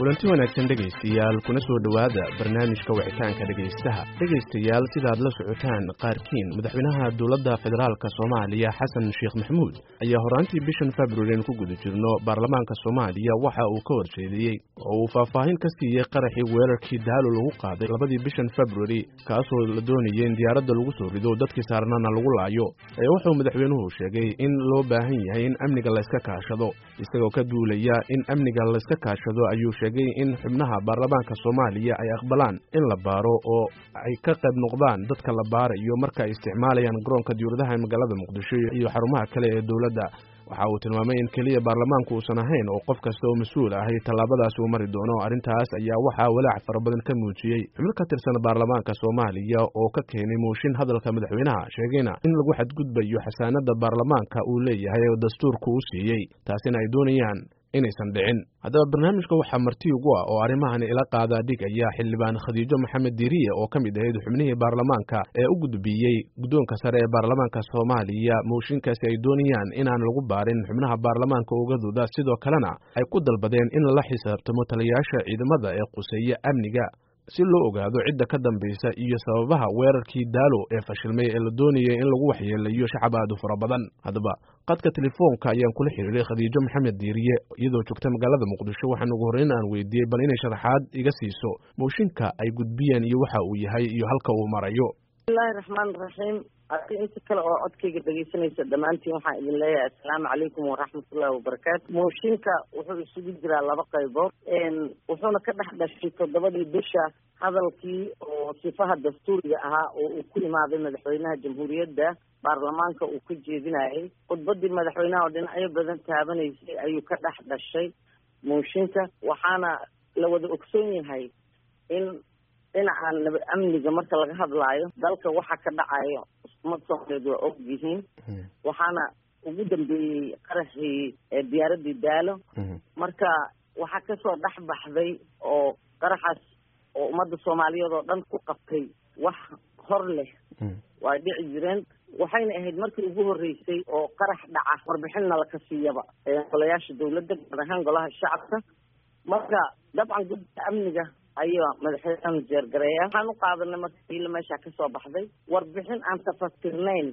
kulanti wanaagsan dhegaystayaal kuna soo dhowaada barnaamijka wicitaanka dhegaystaha dhegaystayaal sidaad la socotaan qaarkiin madaxweynaha dowladda federaalk soomaaliya xasan sheekh maxamuud ayaa horaantii bishan februari aynu ku guda jirno baarlamaanka soomaaliya waxa uu ka horjeediyey oo uu faahfaahin ka siiyey qaraxii weerarkii daalo lagu qaaday labadii bishan februari kaasoo la doonayay in diyaaradda lagu soo rido dadkii saarnana lagu laayo ee wuxuu madaxweynuhu sheegay in loo baahan yahay in amniga layska kaashado isagoo ka duulaya in amniga layska kaashado ayuu sheegay in xubnaha baarlamaanka soomaaliya ay aqbalaan in la baaro oo ay ka qayb noqdaan dadka la baarayo marka ay isticmaalayaan garoonka diyuuradaha ee magaalada muqdisho iyo xarumaha kale ee dowladda waxa uu tilmaamay in keliya baarlamaanku uusan ahayn oo qof kasta oo mas-uul ahay tallaabadaas uu mari doono arrintaas ayaa waxaa walaac fara badan ka muujiyey xubno ka tirsan baarlamaanka soomaaliya oo ka keenay mooshin hadalka madaxweynaha sheegayna in lagu xadgudbayo xasaanada baarlamaanka uu leeyahay oo dastuurku u siiyey taasina ay doonayaan inaysan dhicin haddaba barnaamijka waxaa marti ugu ah oo arrimahan ila qaadaa dhigaya xildhibaan khadiijo maxamed diiriye oo ka mid ahayd xubnihii baarlamaanka ee u gudbiyey guddoonka sare ee baarlamaanka soomaaliya mooshinkaasi ay doonayaan inaan lagu baarin xubnaha baarlamaanka ogadooda sidoo kalena ay ku dalbadeen in lala xisaabtamo taliyayaasha ciidamada ee quseeya amniga si loo ogaado cidda ka dambaysa iyo sababaha weerarkii daalo ee fashilmay ee la doonayay in lagu waxyeelayo shacab aad u fara badan haddaba qadka telefoonka ayaan kula xiriiray khadiijo maxamed diiriye iyadoo joogta magaalada muqdisho waxaan ugu horreyn aan weydiiyey bal inay sharaxaad iga siiso mooshinka ay gudbiyeen iyo waxa uu yahay iyo halka uu marayo bismillahi raxmaan raxiim adi inta kale oo codkayga dhegaysanaysa dhammaantiin waxaan idin leeyahay assalaamu calaykum waraxmatullahi wabarakaatu mooshinka wuxuu isugu jiraa laba qaybood wuxuuna ka dhex dhashay toddobadii bisha hadalkii oo sifaha dastuuriga ahaa oo uu ku imaaday madaxweynaha jamhuuriyadda baarlamaanka uu ka jeedinayay khudbadii madaxweynaha oo dhinacyo badan taabanaysay ayuu ka dhex dhashay mooshinka waxaana la wada ogsoon yahay in dhinaca naba amniga marka laga hadlaayo dalka waxa ka dhacayo umad soomaaliyeed waa og yihiin waxaana ugu dambeeyey qaraxii diyaaradii daalo marka waxaa kasoo dhex baxday oo qaraxaas oo ummadda soomaaliyeed oo dhan ku qabtay wax hor leh waa dhici jireen waxayna ahayd markii ugu horreysay oo qarax dhaca warbixinna laka siiyaba golayaasha dawladda gaar ahaan golaha shacabka marka dabcan guddiga amniga ayaa madaxweynaha jeergareeya waxaan u qaadanay marka iila meesha kasoo baxday warbixin aan tafatirnayn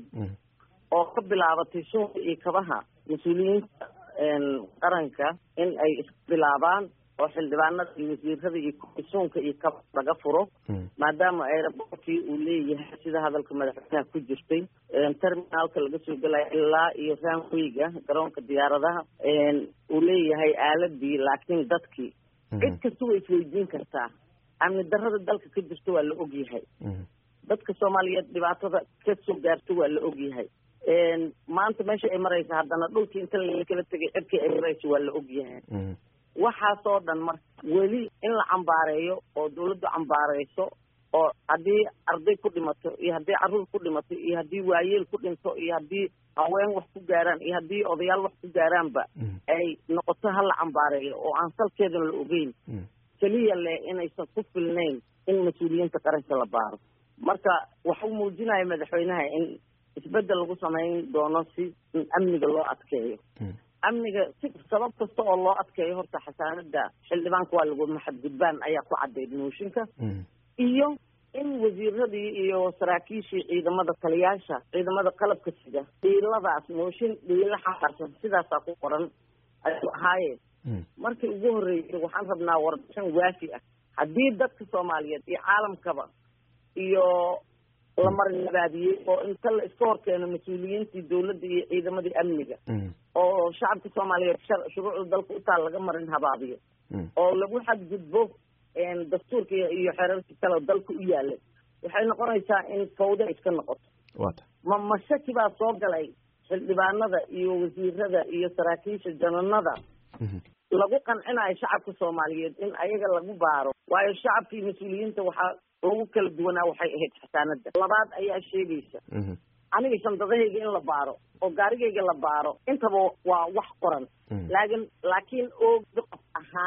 oo ka bilaabatay suunka iyo kabaha mas-uuliyiinta qaranka in ay isbilaabaan oo xildhibaanada iyo wasiirada iyo suunka iyo kaba laga furo maadaama aerobortkii uu leeyahay sida hadalka madaxweynaha ku jirtay terminaalka laga soo gelaya ilaa iyo ranwayga garoonka diyaaradaha uu leeyahay aaladii laakiin dadkii cid kasta way isweydiin kartaa amni darrada dalka ka jirta waa la ogyahay dadka soomaaliyeed dhibaatada ka soo gaarta waa la ogyahay maanta meesha ay maraysa haddana dhulkii inta lakala tegay cirkii ay maraysa waa la ogyahay waxaasoo dhan marka weli in la cambaareeyo oo dawladdu cambaareyso oo haddii arday ku dhimato iyo haddii carruur ku dhimato iyo haddii waayeel ku dhinto iyo haddii haween wax ku gaaraan iyo haddii odayaal wax ku gaaraanba ay noqoto ha la cambaareeyo oo aan salkeedana la ogeyn keliya leh inaysan ku filnayn in mas-uuliyiinta qaranka la baaro marka waxuu muujinaya madaxweynaha in isbeddel lagu samayn doono si in amniga loo adkeeyo amniga si sabab kasta oo loo adkeeyo horta xasaanada xildhibaanka waa lagu maxadgudbaan ayaa ku caddayd mooshinka iyo in wasiiradii iyo saraakiishii ciidamada taliyaasha ciidamada qalabka sida dhiiladaas mooshin dhiilo xaarsan sidaasaa ku qoran ayuu ahaaye markii ugu horreysay waxaan rabnaa warbixin waafi ah haddii dadka soomaaliyeed iyo caalamkaba iyo la marinabaadiyey oo inta la iska hor keeno mas-uuliyiintii dawladda iyo ciidamadii amniga oo shacabka soomaaliyeed shuruucda dalka utaa laga marin habaabiyo oo lagu xadgudbo dastuurka iyo xeerarkii kale dalka u yaalay waxay noqonaysaa in fawda iska noqoto ma mashaki baa soo galay xildhibaanada iyo wasiirada iyo saraakiisha jananada lagu qancinayo shacabka soomaaliyeed in ayaga lagu baaro waayo shacabka iyo mas-uuliyiinta waxaa lagu kala duwanaa waxay ahayd xasaanada labaad ayaa sheegaysa aniga shandadahayga in la baaro oo gaarigayga la baaro intaba waa wax qoran laakin laakiin ooga qof ahaaneed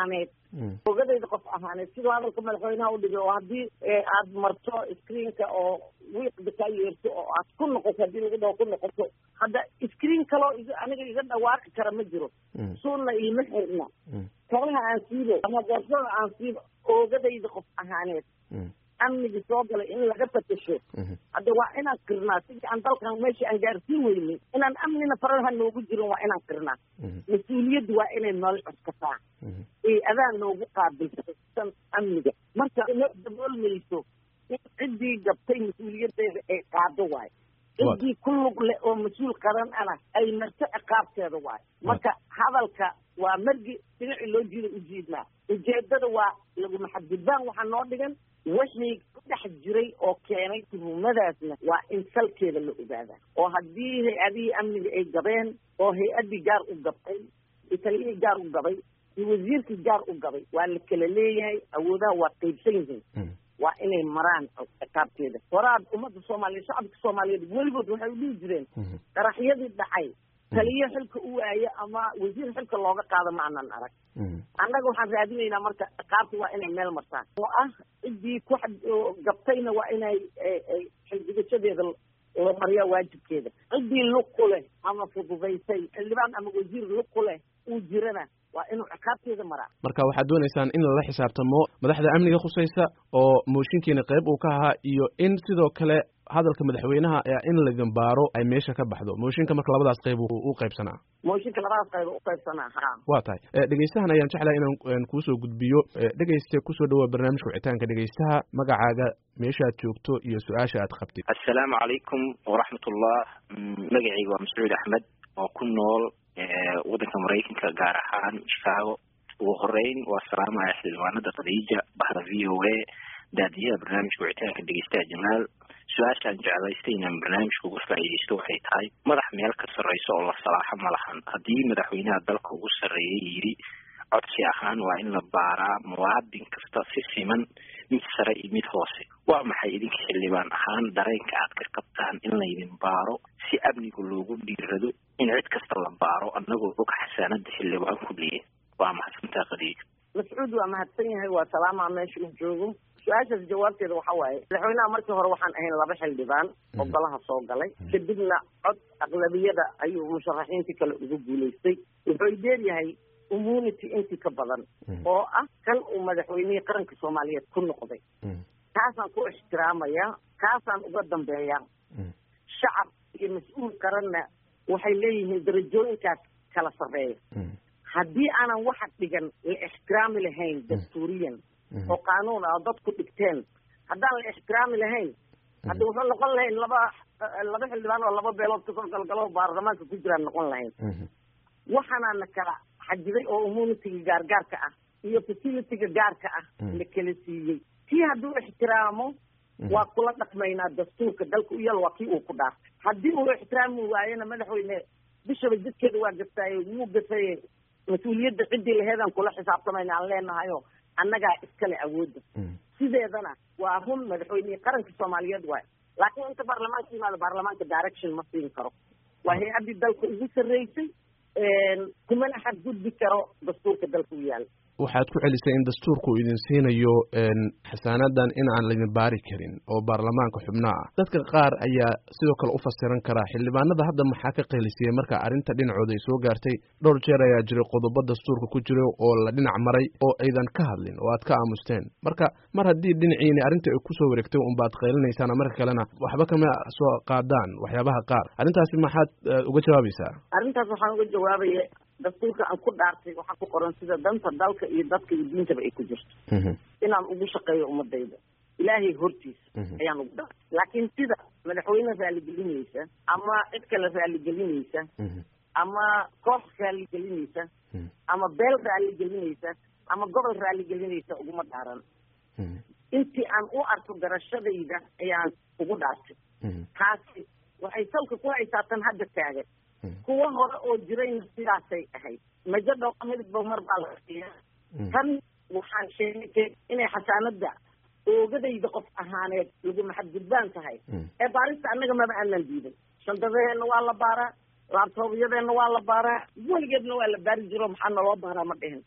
ogadayda qof ahaaneed siduu hadalka madaxweynaha udhigay oo haddii aad marto screenka oo wiiqda kaa yeerto oo aad ku noqoto haddii lagu dhaho ku noqoto hadda screen kaloo i aniga iga dhawaaqi kara ma jiro suunna iima xirna kabaha aan siibo ama boorsada aan siibo oogadayda qof ahaaneed amnigi soo galay in laga fatasho hadda waa inaan qirnaa sidii aan dalkan meeshii aan gaarsiin weynay inaan amnina faraha noogu jirin waa inaan qirnaa mas-uuliyaddu waa inay nool cuskataa ee adaa noogu qaabilsan amniga marka no daboolmayso in ciddii gabtay mas-uuliyaddeeda ay qaado waayo ciddii ku lug leh oo mas-uul qaran ana ay marto ciqaabteeda waayo marka hadalka waa margi dhinacii loo jiida ujiidnaa ujeedada waa laguma xadgudbaan waxaa noo dhigan wixii ku dhex jiray oo keenay tuhumadaasna waa in salkeeda la ogaadaa oo haddii hay-adihii amniga ay gabeen oo hay-addii gaar u gabtay italiyihii gaar u gabay iyo wasiirkii gaar u gabay waa la kala leeyahay awoodaha waa qaybsan yihiin waa inay maraan ciqaabteeda horaad ummadda soomaaliyeed shacabka soomaaliyeed weligood waxay u dhihi jireen qaraxyadii dhacay taliyo xilka u waaye ama wasiir xilka looga qaado ma anan arag annaga waxaan raadinaynaa marka ciqaabta waa inay meel martaan oo ah ciddii ku gabtayna waa inay xilgudashadeeda la mariyaa waajibkeeda ciddii lug ku leh ama fududaysay xildhibaan ama wasiir lug ku leh uu jirana waa inuu ciqaabteeda maraa marka waxaad doonaysaan in lala xisaabtamo madaxda amniga khusaysa oo mooshinkiina qayb uu ka ahaa iyo in sidoo kale hadalka madaxweynaha in laydin baaro ay meesha ka baxdo mooshinka marka labadaas qayb u qaybsanaa mooshinka labadaas qayb u qaybsanaa ha waa tahay dhegeystahan ayaan jeclahay inaan kuusoo gudbiyo dhegeyste kusoo dhawaa barnaamijka wicitaanka dhegeystaha magacaaga meeshaad joogto iyo su-aasha aad qabtid assalaamu calaykum waraxmatullah magacayga waa mascuud axmed oo ku nool waddanka maraykanka gaar ahaan chicago ugu horeyn waa salaamaya xildhibaanada khadiija bahda v o a daadiyaha barnaamijka wicitaanka dhegeystaha jamaal su-aashaan jeclaystay inaan barnaamijka uga faa'iidaysto waxay tahay madax meel ka sarreyso oo la salaaxo ma lahan haddii madaxweynaha dalka ugu sarreeyay yidhi codsi ahaan waa in la baaraa muwaadin kasta si siman mid sare iyo mid hoose waa maxay idinka xildhibaan ahaan dareenka aad ka qabtaan in laydin baaro si amniga loogu dhiirado in cid kasta la baaro annagoo og xasaanada xildhibaan ku leeya waa mahadsantaa khadiija mascuud waa mahadsan yahay waa salaamaa meesha uu joogo su-aashaas jawaabteeda waxa waaye madaxweynaha markii hore waxaan ahayn laba xildhibaan oo golaha soo galay kadibna cod aqlabiyada ayuu musharaxiintii kale ugu guulaystay wuxuu dheeryahay immunity intii ka badan oo ah kan uu madaxweynihii qaranka soomaaliyeed ku noqday kaasaan ku ixtiraamaya kaasaan uga dambeeya shacab iyo mas-uul qaranna waxay leeyihiin darajooyinkaas kala sarreeya haddii aanan waxa dhigan la ixtiraami lahayn dastuuriyan oo qaanuun ah oo dadku dhigteen haddaan la ixtiraami lahayn hadda wuxuu noqon lahayn laba laba xildhibaan oo laba beelood kasoo galgalo baarlamaanka ku jiraan noqon lahayn waxaanaana kala xajiday oo immunitiga gaargaarka ah iyo facilitiga gaarka ah la kala siiyey kii hadduu ixtiraamo waa kula dhaqmaynaa dastuurka dalka u yal waa kii uu ku dhaartay haddii uu ixtiraami waayena madaxweyne bishaba jidkeeda waa gaftaaye wuu gafaye mas-uuliyadda ciddii laheedaan kula xisaabtamayna aan leenahayo annagaa iskale awoodda sideedana waa run madaxweynihii qaranka soomaaliyeed waayo laakiin inta baarlamaanka yimaado baarlamaanka direction ma siin karo waa hay-addii dalka ugu sarreysay kumana xadgudbi karo dastuurka dalka u yaala waxaad ku celisay in dastuurku uu idin siinayo xasaanadan in aan laydin baari karin oo baarlamaanka xubnaha ah dadka qaar ayaa sidoo kale u fasiran karaa xildhibaanada hadda maxaa ka qeelisiyey marka arrinta dhinacooda ay soo gaartay dhowr jeer ayaa jiray qodobo dastuurka ku jira oo la dhinac maray oo aydan ka hadlin oo aad ka aamusteen marka mar haddii dhinaciini arrinta ay kusoo wareegtay unbaad qeylinaysaan marka kalena waxba kama soo qaadaan waxyaabaha qaar arrintaasi maxaad uga jawaabaysaa arrintaas waxaan uga jawaabaya dastuurka aan ku dhaartay waxaa ku qoran sida danta dalka iyo dadka iyo diintaba ay ku jirto inaan ugu shaqeeyo ummadayda ilaahay hortiisa ayaan ugu dhaartay laakiin sida madaxweyne raaligelinaysa ama cid kale raaligelinaysa ama koox raaligelinaysa ama beel raaligelinaysa ama gobol raaligelinaysa uguma dhaaran intii aan u arko garashadayda ayaan ugu dhaartay taasi waxay salka ku haysaa tan hadda taagan kuwa hore oo jirayna sidaasay ahayd majo dhooqa midba mar baa la siiya tan waxaan sheegay inay xasaanada oogadayda qof ahaaneed laguma xadgudbaan tahay ee baarista annaga maba aanan diiday shandadaheenna waa la baaraa laabtoobyadeenna waa la baaraa weligeedna waa la baari jiro maxaa naloo baaraa ma dhihin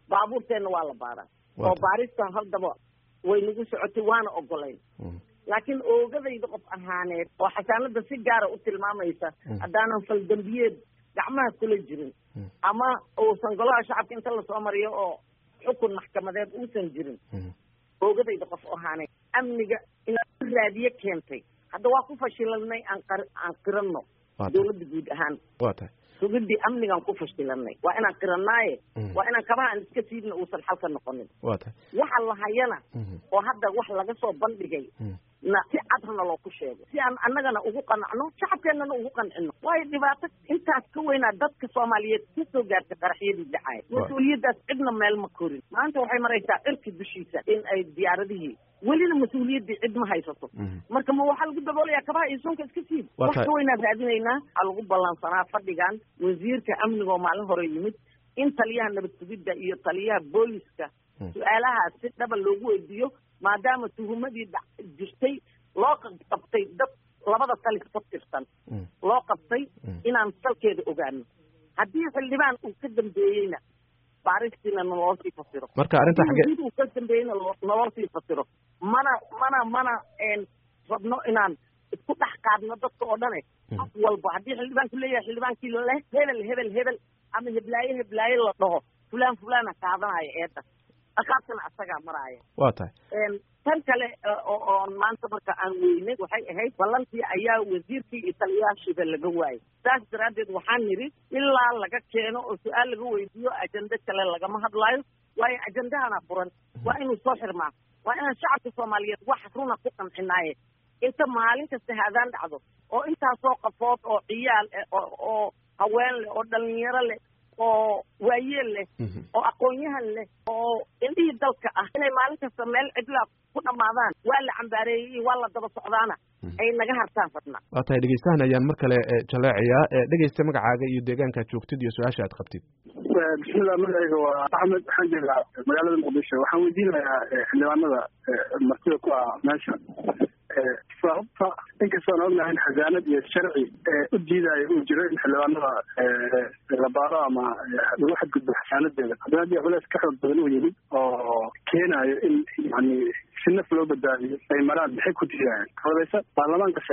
baabuurteenna waa la baaraa oo baarista haddaba way nagu socotay waana ogolayn laakiin oogadayda qof ahaaneed oo xasaanada si gaara u tilmaamaysa haddaanan faldambiyeed gacmaha kula jirin ama uusan golaha shacabka inta lasoo mariyo oo xukun maxkamadeed uusan jirin oogadayda qof ahaaneed amniga inaan raadiye keentay hadda waa ku fashilanay aan qar aan qiranno dawladda guud ahaan wa tahay sugidii amnigaan ku fashilanay waa inaan qiranaaye waa inaan kabaha aan iska siibna uusan xalka noqonin wa tahay waxa lahayana oo hadda wax laga soo bandhigay na si cadhana loo ku sheego si aan annagana ugu qanacno shacabkeennana ugu qancino waayo dhibaato intaas ka weynaa dadka soomaaliyeed ka soo gaartay qaraxyadii dhacaya mas-uuliyaddaas cidna meel ma korin maanta waxay maraysaa cirki dushiisa in ay diyaaradihii welina mas-uuliyaddii cid ma haysato marka ma waxaa lagu daboolayaa kabaha iyo sunka iska siib wax ka weynaan raadinaynaa waxaa lagu ballansanaa fadhigan wasiirka amniga oo maalin hore yimid in taliyaha nabad sugidda iyo taliyaha booliska su-aalahaas si dhaba loogu weydiiyo maadaama tuhumadii dha jirtay loo qabtay dad labada talis ka tirsan loo qabtay inaan salkeeda ogaano haddii xildhibaan uu ka dambeeyeyna baaristiina naloo sii fasiro marka arrinta xagee uu ka dambeeyeyna naloo sii fasiro mana mana mana rabno inaan isku dhex qaadno dadka oo dhane af walba haddii xildhibaanku leeyahay xildhibaankii leh hebel hebel hebel ama heblaaye heblaaye la dhaho fulaan fulaana qaadanaya eedda akaabtana asagaa maraaya wa tahay tan kale oon maanta marka aan weynay waxay ahayd ballantii ayaa wasiirkii iyo taliyaashiiba laga waayay saas daraaddeed waxaan nidhi ilaa laga keeno oo su-aal laga weydiiyo ajende kale lagama hadlaayo waayo ajendahana furan waa inuu soo xirmaa waa inaan shacabka soomaaliyeed wax runa ku qancinaaye inta maalin kasta haadaan dhacdo oo intaasoo qafood oo ciyaal eh oo haween leh oo dhalinyaro leh oo waayeel leh oo aqoon-yahan leh oo indhihii dalka ah inay maalin kasta meel cidlaa ku dhammaadaan waa la cambaareeyey iyo waa la daba socdaana ay naga hartaan fadna waa tahay dhegeystahan ayaan mar kale jaleecayaa dhegeysta magacaaga iyo deegaankaad joogtid iyo su-aasha aad qabtid bismillah magacayga waa axmed waxaan joogaa magaalada muqdisho waxaan weydiinayaa xildhibaanada martida ku ah meesha sababta inkastoon ognahay in xasaanad iyo sharci u diidaayo uu jiro in xildhibaanada la baaro ama lagu xadgudbo xasaanadeeda haddana haddii culeys ka xoog badan uu yimid oo keenayo in yani si naf loo badbaadiyo ay maraan maxay ku diidayaan odaysa baarlamaankase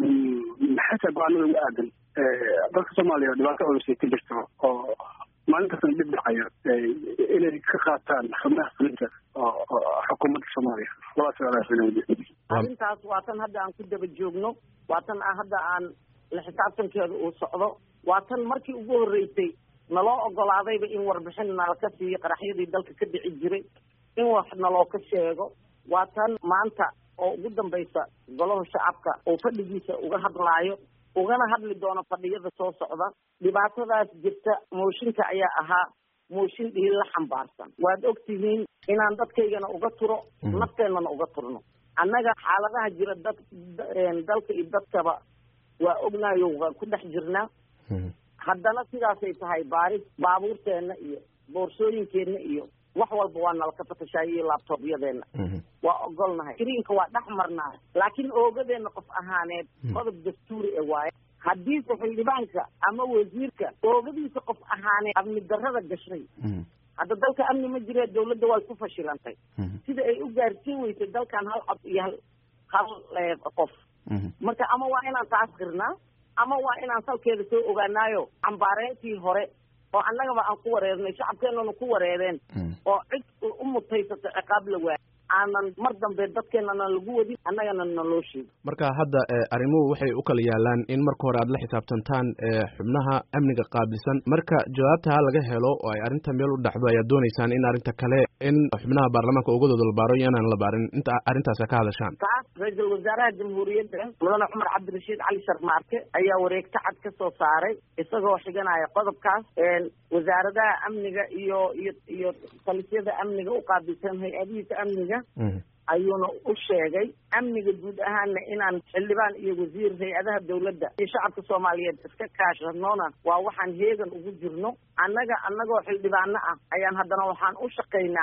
maxay tahay go-aanada ugu aadan dalka soomaaliya oo dhibaato culus ay ka jirto oo maalin kastana dhib dhacayo inay ka qaataan xubnaha fulinta oo xukuumadda soomaaliya labadaas arrintaas waa tan hadda aan ku daba joogno waa tan hadda aan la xisaabtankeeda uu socdo waa tan markii ugu horreysay naloo ogolaadayba in warbixin nala ka siiyo qaraxyadii dalka ka dhici jiray in wax naloo ka sheego waa tan maanta oo ugu dambaysa golaha shacabka oo fadhigiisa uga hadlaayo ugana hadli doono fadhiyada soo socda dhibaatadaas jirta mooshinka ayaa ahaa mooshin dhiil la xambaarsan waad og tihiin inaan dadkaygana uga turo nafteennana uga turno annaga xaaladaha jira dad dalka iyo dadkaba waa ognayo waan ku dhex jirnaa haddana sidaasay tahay baaris baabuurteenna iyo boorsooyinkeenna iyo wax walba waa nalka fatashaaya iyo laabtoobyadeenna waa ogolnahay greenka waa dhex marnaa laakiin oogadeenna qof ahaaneed qodob dastuuri e waaye haddiise xildhibaanka ama wasiirka oogadiisa qof ahaaneed amni darrada gashay hadda dalka amni ma jire dawladda way ku fashilantay sida ay u gaarsiin weysay dalkan hal cod iyo hal hal qof marka ama waa inaan taas qirnaa ama waa inaan salkeeda soo ogaanaayo cambaareyntii hore oo annagaba aan ku wareernay shacabkeennana ku wareereen oo cid u mutaysata ciqaab la waayay aanan mar dambe dadkeenana lagu wadin annagana naloo sheego marka hadda arrimuhu waxay u kala yaalaan in marka hore aad la xisaabtantaan xubnaha amniga qaabilsan marka jawaabtaa laga helo oo ay arrinta meel u dhacdo ayaad dooneysaan in arrinta kale in xubnaha baarlamaanka ogadooda la baaro iyo inaan la baarin inta arrintaas ka hadashaan taas ra-iisul wasaaraha jamhuuriyadda mudane cumar cabdirashiid cali sharmaarke ayaa wareegto cad ka soo saaray isagoo xiganaya qodobkaas wasaaradaha amniga iyo iyo iyo talisyada amniga u qaabilsan hay-adihiisa amniga ayuuna u sheegay amniga guud ahaana inaan xildhibaan iyo wasiir hay-adaha dawladda iyo shacabka soomaaliyeed iska kaashanoona waa waxaan heegan ugu jirno annaga annagoo xildhibaano ah ayaan haddana waxaan u shaqaynaa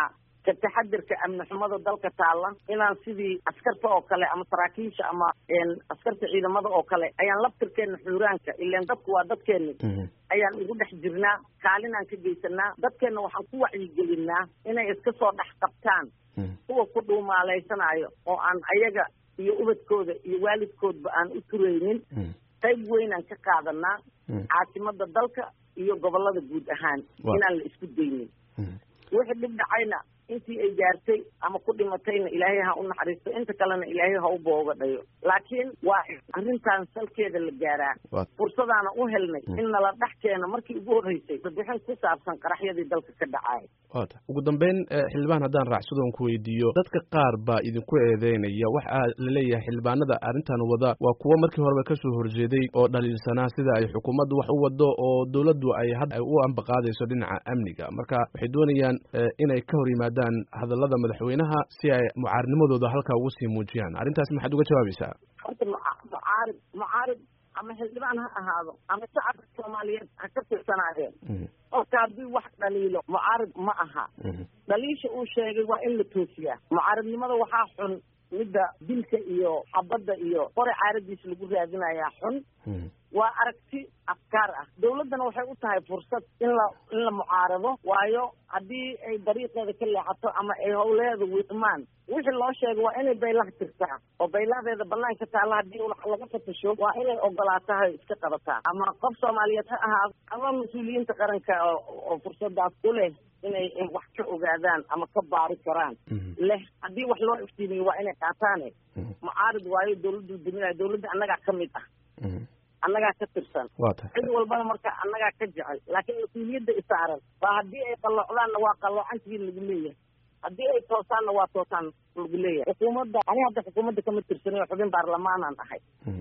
ka taxadirka amni xumada dalka taalla inaan sidii askarta oo kale ama saraakiisha ama askarta ciidamada oo kale ayaan laftirkeena xuuraanka ilaan dadku waa dadkeeni ayaan ugu dhex jirnaa kaalinaan ka geysanaa dadkeenna waxaan ku wacyigelinaa inay iska soo dhex qabtaan kuwa ku dhuumaalaysanaayo oo aan ayaga iyo ubadkooda iyo waalidkoodba aan u turaynin qayb weynaan ka qaadanaa caasimada dalka iyo gobolada guud ahaan inaan la isku daynin wixii dhib dhacayna intii ay gaartay ama ku dhimatayna ilaahay ha u naxariisto inta kalena ilaahay ha u booga dhayo laakiin waa arrintan salkeeda la gaaraa fursadaana u helnay in nala dhex keeno markii ugu horreysay warbixin ku saabsan qaraxyadii dalka ka dhacay wata ugu dambeyn xildhibaan haddaan raacsadoon ku weydiiyo dadka qaar baa idinku eedeynaya waxaa laleeyahay xildhibaanada arrintan wada waa kuwo markii horeba kasoo horjeeday oo dhaliilsanaa sida ay xukuumaddu wax u wado oo dowladdu ay hadda u ambaqaadayso dhinaca amniga marka waxay doonayaan inay ka hor yimaadaan hadallada madaxweynaha si ay mucaarinimadooda halkaa ugu sii muujiyaan arrintaas maxaad uga jawaabaysaa horta mucaarib mucaarib ama xildhibaan ha ahaado ama shacabka soomaaliyeed ha ka tirsanaadeen horta haddii wax dhaliilo mucaarib ma aha dhaliisha uu sheegay waa in la toosiyaa mucaaridnimada waxaa xun midda dilka iyo xabadda iyo qore caaradiisa lagu raadinayaa xun waa aragti afkaar ah dawladdana waxay u tahay fursad in la in la mucaarado waayo haddii ay dariiqeeda ka leexato ama ay howleeda wiiqmaan wixii loo sheegay waa inay baylaha tirtaa oo baylahadeeda banaanka taalla haddii laga fatasho waa inay ogolaatahay iska qabataa ama qof soomaaliyeed ha ahaado ama mas-uuliyiinta qaranka oo fursadaas u leh inay wax ka ogaadaan ama ka baari karaan leh haddii wax loo iftiimiyo waa inay qaataane mucaarid waayo dawladdu duminaya dawladda annagaa ka mid ah annagaa ka tirsan cid walbana marka annagaa ka jecel laakiin mas-uuliyadda isaaran waa haddii ay qalloocdaanna waa qalloocantigii lagu leeyahay haddii ay toosaanna waa toosaan lagu leeyahay xukuumadda ani hadda xukuumadda kama tirsanayo xubin baarlamaanaan ahay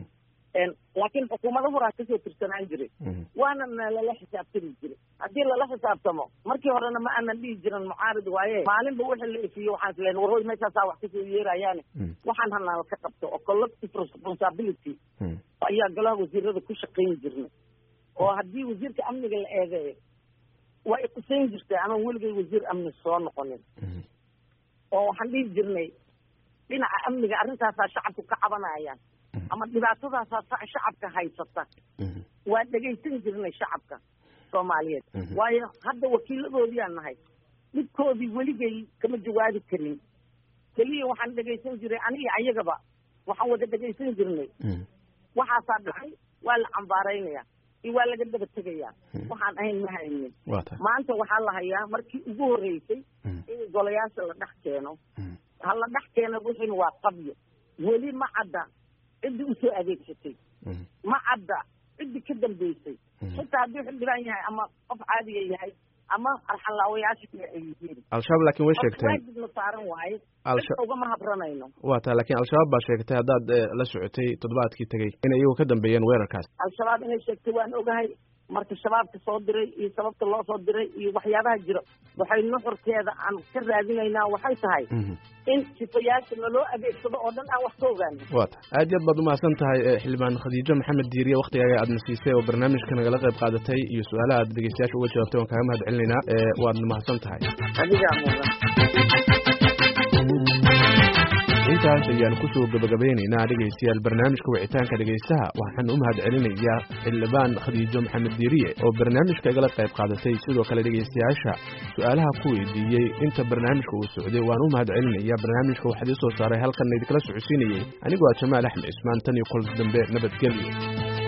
laakiin xukuumado horaa kasoo tirsanaan jiray waana na lala xisaabtami jiray haddii lala xisaabtamo markii horena ma aanan dhihi jirin mucaarid waaye maalinba wixii la ifiyo waxaan isleen warhoy meeshaasaa wax kasoo yeerayaane waxaan hanala ka qabto oo collective responsibility ayaa golaha wasiirada ku shaqayn jirnay oo haddii wasiirka amniga la eedeeyo waa iqusayn jirtay ama weligay wasiir amni soo noqonin oo waxaan dhihi jirnay dhinaca amniga arrintaasaa shacabku ka cabanayaan ama dhibaatadaasaa shacabka haysata waa dhegaysan jirnay shacabka soomaaliyeed waayo hadda wakiiladoodiaan nahay dhibkoodii weligay kama jawaabi karin keliya waxaan dhegaysan jiray aniga ayagaba waxaan wada dhegaysan jirnay waxaasaa dhacay waa la cambaaraynaya iyo waa laga daba tegayaa waxaan ahayn ma haynin maanta waxaa la hayaa markii ugu horreysay in golayaasha la dhex keeno ha la dhex keeno wixina waa qabyo weli ma cadda ciddii usoo adeegsatay ma cadda ciddii ka dambeysay xitaa hadduu xildhibaan yahay ama qof caadiga yahay ama arxanlaawayaasha kale ay yihiin al-shabaab laakiin way sheegteen waajibna saaran waaye ugama habranayno waa taa laakiin al-shabaab baa sheegtay haddaad la socotay toddobaadkii tegey inay iyagu ka dambeeyeen weerarkaas al-shabaab inay sheegtay waan ogahay marka shabaabka soo diray iyo sababta loo soo diray iyo waxyaabaha jira waxay nuxurkeeda aan ka raadinaynaa waxay tahay in sifayaasha naloo adeegsado oo dhan aan wax ka ogaano wa ta aad iyo aad baad umahadsan tahay xildhibaan khadiijo maxamed diiriye waktigaaga aad na siisay oo barnaamijka nagala qayb qaadatay iyo su-aalaha aad dhegeystayaasha uga jawaabtay waan kaaga mahad celinaynaa waadna mahadsan tahay adigaa mudan intaas ayaan kusoo gabagabeynaynaa dhegaystayaal barnaamijka wicitaanka dhegaystaha waxaan u mahad celinayaa xildhibaan khadiijo maxamed diiriye oo barnaamijka igala qayb qaadatay sidoo kale dhegaystayaasha su-aalaha ku weydiiyey inta barnaamijka uu socday waan u mahad celinayaa barnaamijka waxaad ii soo saaray halkanna idinkala socodsiinayey anigoo ah jamaal axmed cismaan tan iyo kol dambe nabadgelyo